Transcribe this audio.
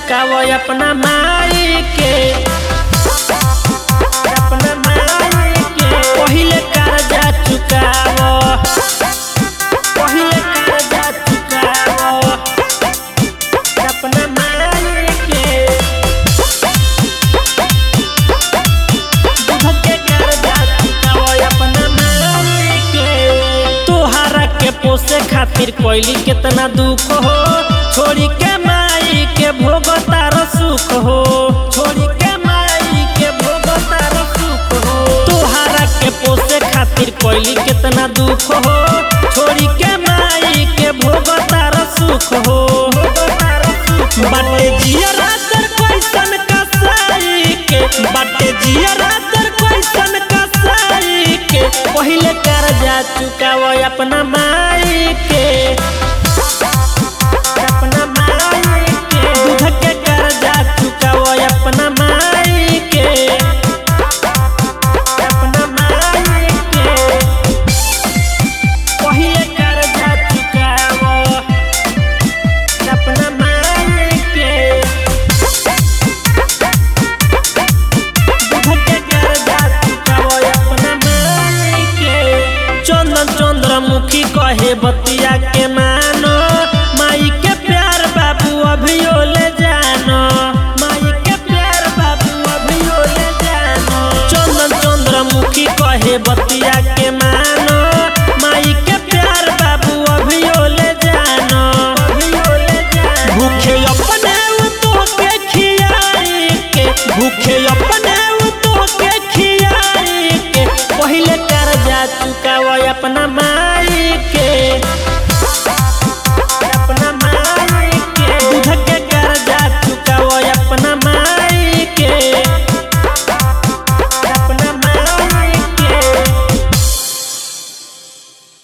चुकावो अपना माई के अपना माई के पहिले कर्जा चुकावो पहिले कर्जा चुकावो अपना माई के दूध के कर्जा चुकावो अपना माई के तोहरा के पोसे खातिर कोइली कितना दुख हो छोड़ी के माई के भोग तार सुख हो छोड़ी के माई के भोग तार सुख हो तोहरा के पोसे खातिर कोइली कितना दुख हो छोड़ी के माई के भोग तार सुख हो बाटे जिया रातर कैसन कसाई के बाटे जिया रातर कैसन कसाई के पहिले कर्जा चुकावो अपना माई के अपना माई के दूध के कर्जा चुकावो अपना माई के अपना माई के पहिले कर्जा चुकावो अपना माई के दूध के कर्जा चुकावो अपना माई के चंदन चंद्रमुखी कहे बत